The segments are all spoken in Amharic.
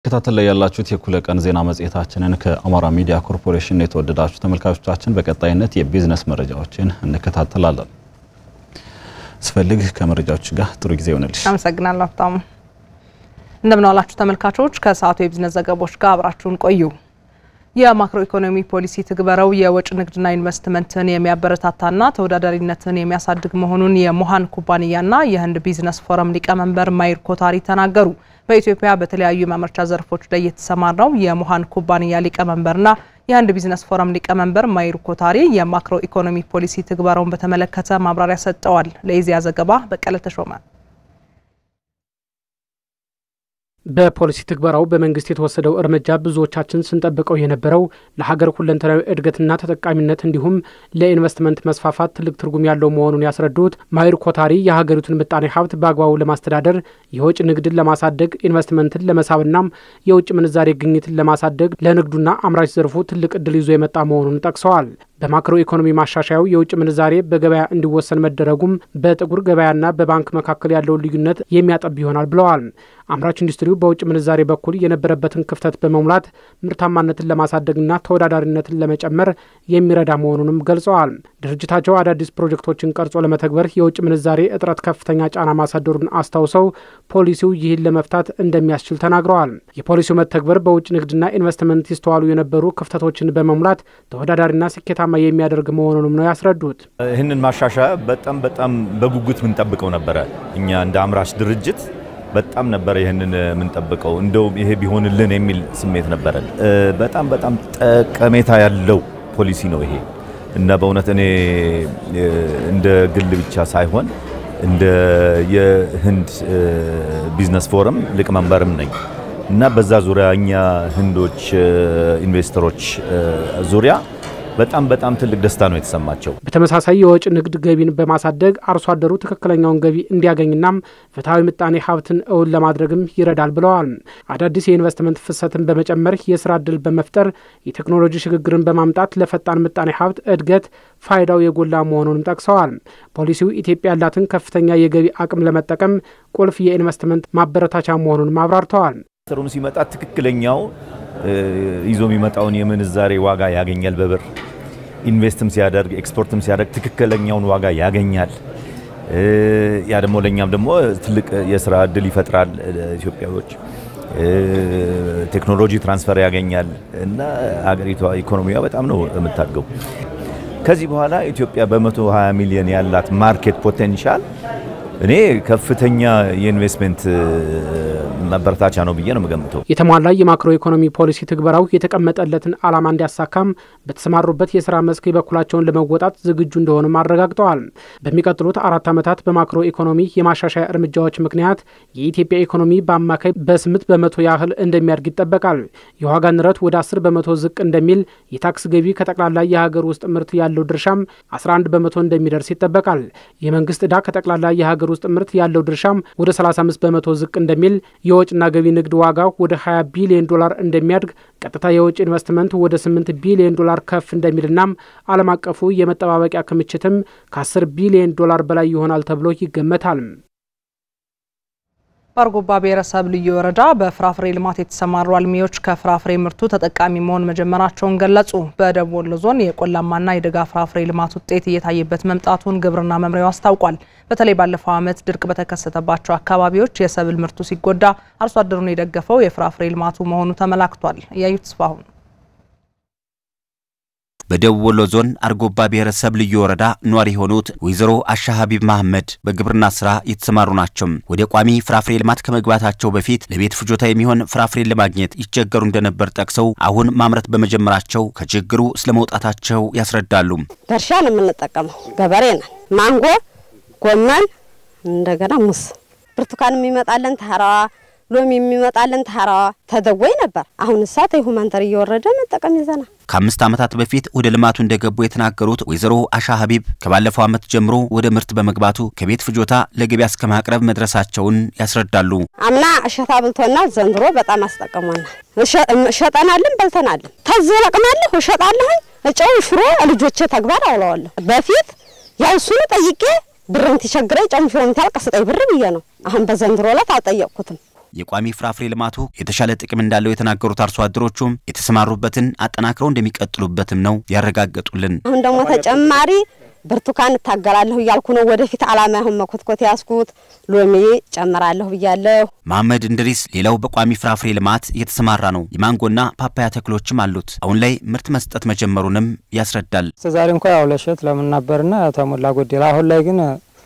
ከታተል ላይ ያላችሁት የእኩለ ቀን ዜና መጽሔታችንን ከአማራ ሚዲያ ኮርፖሬሽን የተወደዳችሁ ተመልካቾቻችን በቀጣይነት የቢዝነስ መረጃዎችን እንከታተላለን። ስፈልግ ከመረጃዎች ጋር ጥሩ ጊዜ ይሆንልሽ። አመሰግናለሁ ሀብታሙ። እንደምን ዋላችሁ ተመልካቾች። ከሰዓቱ የቢዝነስ ዘገቦች ጋር አብራችሁን ቆዩ። የማክሮ ኢኮኖሚ ፖሊሲ ትግበረው የወጭ ንግድና ኢንቨስትመንትን የሚያበረታታና ተወዳዳሪነትን የሚያሳድግ መሆኑን የሞሃን ኩባንያና የህንድ ቢዝነስ ፎረም ሊቀመንበር ማይር ኮታሪ ተናገሩ። በኢትዮጵያ በተለያዩ የማምረቻ ዘርፎች ላይ የተሰማራው የሞሃን ኩባንያ ሊቀመንበርና የህንድ ቢዝነስ ፎረም ሊቀመንበር ማይር ኮታሪ የማክሮ ኢኮኖሚ ፖሊሲ ትግበረውን በተመለከተ ማብራሪያ ሰጥተዋል። ለኢዜአ ዘገባ በቀለ ተሾመ በፖሊሲ ትግበራው በመንግስት የተወሰደው እርምጃ ብዙዎቻችን ስንጠብቀው የነበረው ለሀገር ሁለንተናዊ እድገትና ተጠቃሚነት እንዲሁም ለኢንቨስትመንት መስፋፋት ትልቅ ትርጉም ያለው መሆኑን ያስረዱት ማይር ኮታሪ የሀገሪቱን ምጣኔ ሀብት በአግባቡ ለማስተዳደር የውጭ ንግድን ለማሳደግ ኢንቨስትመንትን ለመሳብና የውጭ ምንዛሬ ግኝትን ለማሳደግ ለንግዱና አምራች ዘርፉ ትልቅ እድል ይዞ የመጣ መሆኑን ጠቅሰዋል። በማክሮ ኢኮኖሚ ማሻሻያው የውጭ ምንዛሬ በገበያ እንዲወሰን መደረጉም በጥቁር ገበያና በባንክ መካከል ያለውን ልዩነት የሚያጠብ ይሆናል ብለዋል። አምራች ኢንዱስትሪው በውጭ ምንዛሬ በኩል የነበረበትን ክፍተት በመሙላት ምርታማነትን ለማሳደግና ተወዳዳሪነትን ለመጨመር የሚረዳ መሆኑንም ገልጸዋል። ድርጅታቸው አዳዲስ ፕሮጀክቶችን ቀርጾ ለመተግበር የውጭ ምንዛሬ እጥረት ከፍተኛ ጫና ማሳደሩን አስታውሰው ፖሊሲው ይህን ለመፍታት እንደሚያስችል ተናግረዋል። የፖሊሲው መተግበር በውጭ ንግድና ኢንቨስትመንት ይስተዋሉ የነበሩ ክፍተቶችን በመሙላት ተወዳዳሪና ስኬታማ የሚያደርግ መሆኑንም ነው ያስረዱት። ይህንን ማሻሻያ በጣም በጣም በጉጉት የምንጠብቀው ነበረ። እኛ እንደ አምራች ድርጅት በጣም ነበረ ይህንን የምንጠብቀው። እንደውም ይሄ ቢሆንልን የሚል ስሜት ነበረን። በጣም በጣም ጠቀሜታ ያለው ፖሊሲ ነው ይሄ እና በእውነት እኔ እንደ ግል ብቻ ሳይሆን እንደ የህንድ ቢዝነስ ፎረም ሊቀመንበርም ነኝ እና በዛ ዙሪያ እኛ ህንዶች ኢንቨስተሮች ዙሪያ በጣም በጣም ትልቅ ደስታ ነው የተሰማቸው። በተመሳሳይ የወጭ ንግድ ገቢን በማሳደግ አርሶ አደሩ ትክክለኛውን ገቢ እንዲያገኝናም ፍትሐዊ ምጣኔ ሀብትን እውን ለማድረግም ይረዳል ብለዋል። አዳዲስ የኢንቨስትመንት ፍሰትን በመጨመር የስራ እድል በመፍጠር የቴክኖሎጂ ሽግግርን በማምጣት ለፈጣን ምጣኔ ሀብት እድገት ፋይዳው የጎላ መሆኑንም ጠቅሰዋል። ፖሊሲው ኢትዮጵያ ያላትን ከፍተኛ የገቢ አቅም ለመጠቀም ቁልፍ የኢንቨስትመንት ማበረታቻ መሆኑንም አብራርተዋል። ሰሩም ሲመጣ ትክክለኛው ይዞ የሚመጣውን የምንዛሬ ዋጋ ያገኛል። በብር ኢንቨስትም ሲያደርግ ኤክስፖርትም ሲያደርግ ትክክለኛውን ዋጋ ያገኛል። ያ ደግሞ ለእኛም ደግሞ ትልቅ የስራ እድል ይፈጥራል። ኢትዮጵያዎች ቴክኖሎጂ ትራንስፈር ያገኛል እና ሀገሪቷ ኢኮኖሚዋ በጣም ነው የምታድገው። ከዚህ በኋላ ኢትዮጵያ በ120 ሚሊዮን ያላት ማርኬት ፖቴንሻል እኔ ከፍተኛ የኢንቨስትመንት መበረታቻ ነው ብዬ ነው የምገምተው። የተሟላ የማክሮ ኢኮኖሚ ፖሊሲ ትግበራው የተቀመጠለትን ዓላማ እንዲያሳካም በተሰማሩበት የስራ መስክ የበኩላቸውን ለመወጣት ዝግጁ እንደሆኑም አረጋግጠዋል። በሚቀጥሉት አራት ዓመታት በማክሮ ኢኮኖሚ የማሻሻያ እርምጃዎች ምክንያት የኢትዮጵያ ኢኮኖሚ በአማካይ በስምንት በመቶ ያህል እንደሚያድግ ይጠበቃል። የዋጋ ንረት ወደ አስር በመቶ ዝቅ እንደሚል፣ የታክስ ገቢ ከጠቅላላ የሀገር ውስጥ ምርት ያለው ድርሻም 11 በመቶ እንደሚደርስ ይጠበቃል። የመንግስት ዕዳ ከጠቅላላ የሀገር ውስጥ ምርት ያለው ድርሻም ወደ 35 በመቶ ዝቅ እንደሚል የወጭና ገቢ ንግድ ዋጋ ወደ 20 ቢሊዮን ዶላር እንደሚያድግ ቀጥታ የውጭ ኢንቨስትመንት ወደ 8 ቢሊዮን ዶላር ከፍ እንደሚልናም ዓለም አቀፉ የመጠባበቂያ ክምችትም ከ10 ቢሊዮን ዶላር በላይ ይሆናል ተብሎ ይገመታል። በአርጎባ ብሔረሰብ ልዩ ወረዳ በፍራፍሬ ልማት የተሰማሩ አልሚዎች ከፍራፍሬ ምርቱ ተጠቃሚ መሆን መጀመራቸውን ገለጹ። በደቡብ ወሎ ዞን የቆላማና የደጋ ፍራፍሬ ልማት ውጤት እየታየበት መምጣቱን ግብርና መምሪያው አስታውቋል። በተለይ ባለፈው ዓመት ድርቅ በተከሰተባቸው አካባቢዎች የሰብል ምርቱ ሲጎዳ አርሶ አደሩን የደገፈው የፍራፍሬ ልማቱ መሆኑ ተመላክቷል። እያዩት ተስፋሁን በደቡብ ወሎ ዞን አርጎባ ብሔረሰብ ልዩ ወረዳ ኗሪ የሆኑት ወይዘሮ አሻ ሀቢብ መሐመድ በግብርና ስራ የተሰማሩ ናቸው። ወደ ቋሚ ፍራፍሬ ልማት ከመግባታቸው በፊት ለቤት ፍጆታ የሚሆን ፍራፍሬን ለማግኘት ይቸገሩ እንደነበር ጠቅሰው አሁን ማምረት በመጀመራቸው ከችግሩ ስለመውጣታቸው ያስረዳሉ። በእርሻ ነው የምንጠቀመው፣ ገበሬ ነን። ማንጎ፣ ጎመን፣ እንደገና ሙዝ፣ ብርቱካን የሚመጣለን ተራዋ ሎሚ የሚመጣልን ተራዋ ተደወይ ነበር። አሁን እሳት ሁማንተር እየወረደ መጠቀም ይዘናል። ከአምስት ዓመታት በፊት ወደ ልማቱ እንደገቡ የተናገሩት ወይዘሮ አሻ ሀቢብ ከባለፈው ዓመት ጀምሮ ወደ ምርት በመግባቱ ከቤት ፍጆታ ለገበያ እስከ ማቅረብ መድረሳቸውን ያስረዳሉ። አምና እሸታ ብልቶናል፣ ዘንድሮ በጣም አስጠቅሞናል። እሸጠናልን፣ በልተናልን። ተዝ ለቅማለሁ፣ እሸጣለሁ፣ እጨው ሽሮ ልጆቼ ተግባር አውለዋለሁ። በፊት ያው እሱን ጠይቄ ብርን ትቸግረኝ ጨምሾን ታልቅ ስጠኝ ብር ብዬ ነው። አሁን በዘንድሮ ዕለት አልጠየቅኩትም። የቋሚ ፍራፍሬ ልማቱ የተሻለ ጥቅም እንዳለው የተናገሩት አርሶ አደሮቹም የተሰማሩበትን አጠናክረው እንደሚቀጥሉበትም ነው ያረጋገጡልን። አሁን ደግሞ ተጨማሪ ብርቱካን እታገላለሁ እያልኩ ነው። ወደፊት አላማ አሁን መኮትኮት ያስኩት ሎሚ ጨምራለሁ ብያለሁ። መሐመድ እንድሪስ ሌላው በቋሚ ፍራፍሬ ልማት እየተሰማራ ነው። የማንጎና ፓፓያ ተክሎችም አሉት። አሁን ላይ ምርት መስጠት መጀመሩንም ያስረዳል። ዛሬ እንኳ ያው ለሸት ለምን ነበርና ተሞላ ጎደል። አሁን ላይ ግን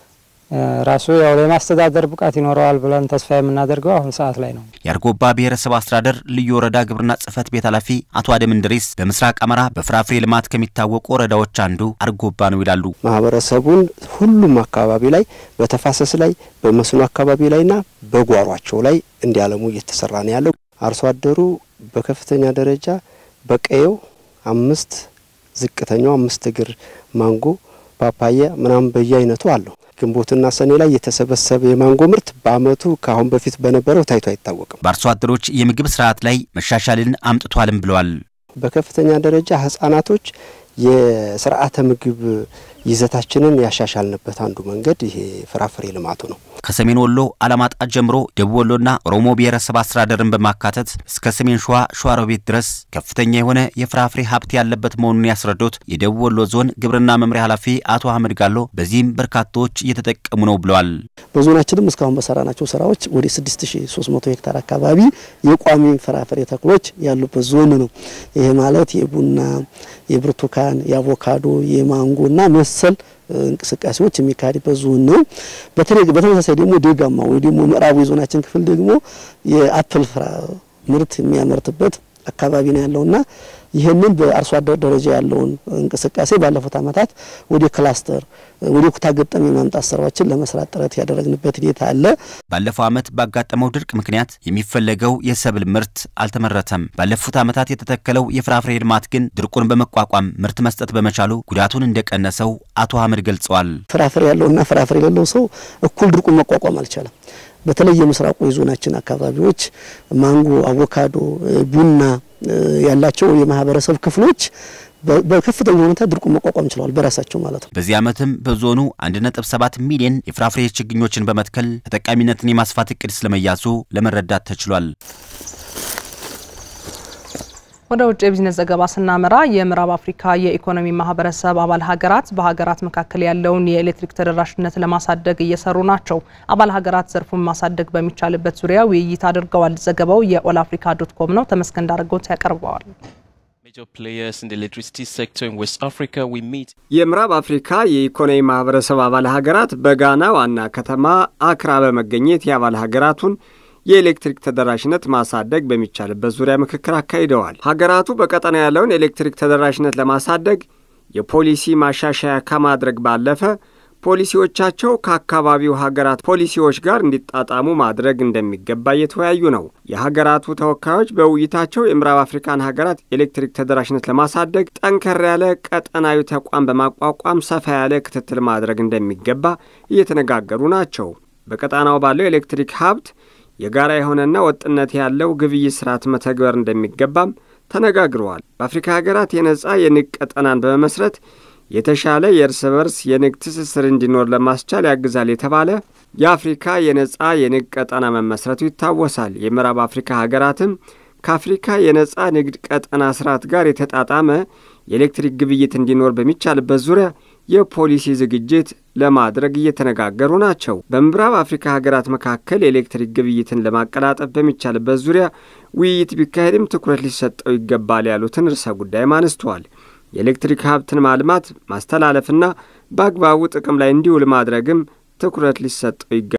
ራሱ ያው የማስተዳደር ብቃት ይኖረዋል ብለን ተስፋ የምናደርገው አሁን ሰዓት ላይ ነው። የአርጎባ ብሔረሰብ አስተዳደር ልዩ ወረዳ ግብርና ጽሕፈት ቤት ኃላፊ አቶ አደም እንድሪስ በምስራቅ አማራ በፍራፍሬ ልማት ከሚታወቁ ወረዳዎች አንዱ አርጎባ ነው ይላሉ። ማህበረሰቡን ሁሉም አካባቢ ላይ በተፋሰስ ላይ በመስኖ አካባቢ ላይና በጓሯቸው ላይ እንዲያለሙ እየተሰራ ነው ያለው። አርሶ አደሩ በከፍተኛ ደረጃ በቀየው አምስት ዝቅተኛው አምስት እግር ማንጎ ፓፓያ ምናምን በየአይነቱ አለው። ግንቦትና ሰኔ ላይ የተሰበሰበ የማንጎ ምርት በዓመቱ ከአሁን በፊት በነበረው ታይቶ አይታወቅም። በአርሶ አደሮች የምግብ ስርዓት ላይ መሻሻልን አምጥቷልም ብለዋል። በከፍተኛ ደረጃ ህጻናቶች የስርዓተ ምግብ ይዘታችንን ያሻሻልንበት አንዱ መንገድ ይሄ ፍራፍሬ ልማቱ ነው። ከሰሜን ወሎ አላማጣ ጀምሮ ደቡብ ወሎና ኦሮሞ ብሔረሰብ አስተዳደርን በማካተት እስከ ሰሜን ሸዋ ሸዋሮቢት ድረስ ከፍተኛ የሆነ የፍራፍሬ ሀብት ያለበት መሆኑን ያስረዱት የደቡብ ወሎ ዞን ግብርና መምሪያ ኃላፊ አቶ አህመድ ጋሎ በዚህም በርካቶች እየተጠቀሙ ነው ብለዋል። በዞናችንም እስካሁን በሰራናቸው ስራዎች ወደ 6300 ሄክታር አካባቢ የቋሚ ፍራፍሬ ተክሎች ያሉበት ዞን ነው። ይሄ ማለት የቡና፣ የብርቱካን፣ የአቮካዶ፣ የማንጎና መሰል እንቅስቃሴዎች የሚካሄድበት ዞን ነው። በተመሳሳይ ደግሞ ደጋማ ወይ ደግሞ ምዕራቡ የዞናችን ክፍል ደግሞ የአፕል ምርት የሚያመርትበት አካባቢ ነው ያለውና ይህንን በአርሶ አደር ደረጃ ያለውን እንቅስቃሴ ባለፉት ዓመታት ወደ ክላስተር ወደ ኩታ ገጠም የማምጣት ስራዎችን ለመስራት ጥረት ያደረግንበት ሂደት አለ። ባለፈው ዓመት ባጋጠመው ድርቅ ምክንያት የሚፈለገው የሰብል ምርት አልተመረተም። ባለፉት ዓመታት የተተከለው የፍራፍሬ ልማት ግን ድርቁን በመቋቋም ምርት መስጠት በመቻሉ ጉዳቱን እንደቀነሰው አቶ አህመድ ገልጸዋል። ፍራፍሬ ያለውና ፍራፍሬ የሌለው ሰው እኩል ድርቁን መቋቋም አልቻለም። በተለይ የምስራቁ የዞናችን አካባቢዎች ማንጎ፣ አቮካዶ፣ ቡና ያላቸው የማህበረሰብ ክፍሎች በከፍተኛ ሁኔታ ድርቁን መቋቋም ችለዋል በራሳቸው ማለት ነው። በዚህ ዓመትም በዞኑ 1.7 ሚሊዮን የፍራፍሬ ችግኞችን በመትከል ተጠቃሚነትን የማስፋት እቅድ ስለመያዙ ለመረዳት ተችሏል። ወደ ውጭ የቢዝነስ ዘገባ ስናመራ የምዕራብ አፍሪካ የኢኮኖሚ ማህበረሰብ አባል ሀገራት በሀገራት መካከል ያለውን የኤሌክትሪክ ተደራሽነት ለማሳደግ እየሰሩ ናቸው። አባል ሀገራት ዘርፉን ማሳደግ በሚቻልበት ዙሪያ ውይይት አድርገዋል። ዘገባው የኦል አፍሪካ ዶት ኮም ነው። ተመስገን ዳረጎት ያቀርበዋል። የምዕራብ አፍሪካ የኢኮኖሚ ማህበረሰብ አባል ሀገራት በጋና ዋና ከተማ አክራ በመገኘት የአባል ሀገራቱን የኤሌክትሪክ ተደራሽነት ማሳደግ በሚቻልበት ዙሪያ ምክክር አካሂደዋል። ሀገራቱ በቀጠና ያለውን የኤሌክትሪክ ተደራሽነት ለማሳደግ የፖሊሲ ማሻሻያ ከማድረግ ባለፈ ፖሊሲዎቻቸው ከአካባቢው ሀገራት ፖሊሲዎች ጋር እንዲጣጣሙ ማድረግ እንደሚገባ እየተወያዩ ነው። የሀገራቱ ተወካዮች በውይይታቸው የምዕራብ አፍሪካን ሀገራት የኤሌክትሪክ ተደራሽነት ለማሳደግ ጠንከር ያለ ቀጠናዊ ተቋም በማቋቋም ሰፋ ያለ ክትትል ማድረግ እንደሚገባ እየተነጋገሩ ናቸው። በቀጣናው ባለው የኤሌክትሪክ ሀብት የጋራ የሆነና ወጥነት ያለው ግብይት ስርዓት መተግበር እንደሚገባም ተነጋግረዋል። በአፍሪካ ሀገራት የነጻ የንግድ ቀጠናን በመመስረት የተሻለ የእርስ በርስ የንግድ ትስስር እንዲኖር ለማስቻል ያግዛል የተባለ የአፍሪካ የነጻ የንግድ ቀጠና መመስረቱ ይታወሳል። የምዕራብ አፍሪካ ሀገራትም ከአፍሪካ የነጻ ንግድ ቀጠና ስርዓት ጋር የተጣጣመ የኤሌክትሪክ ግብይት እንዲኖር በሚቻልበት ዙሪያ የፖሊሲ ዝግጅት ለማድረግ እየተነጋገሩ ናቸው። በምዕራብ አፍሪካ ሀገራት መካከል የኤሌክትሪክ ግብይትን ለማቀላጠፍ በሚቻልበት ዙሪያ ውይይት ቢካሄድም ትኩረት ሊሰጠው ይገባል ያሉትን ርዕሰ ጉዳይም አነስተዋል። የኤሌክትሪክ ሀብትን ማልማት፣ ማስተላለፍና በአግባቡ ጥቅም ላይ እንዲውል ማድረግም ትኩረት ሊሰጠው ይገባል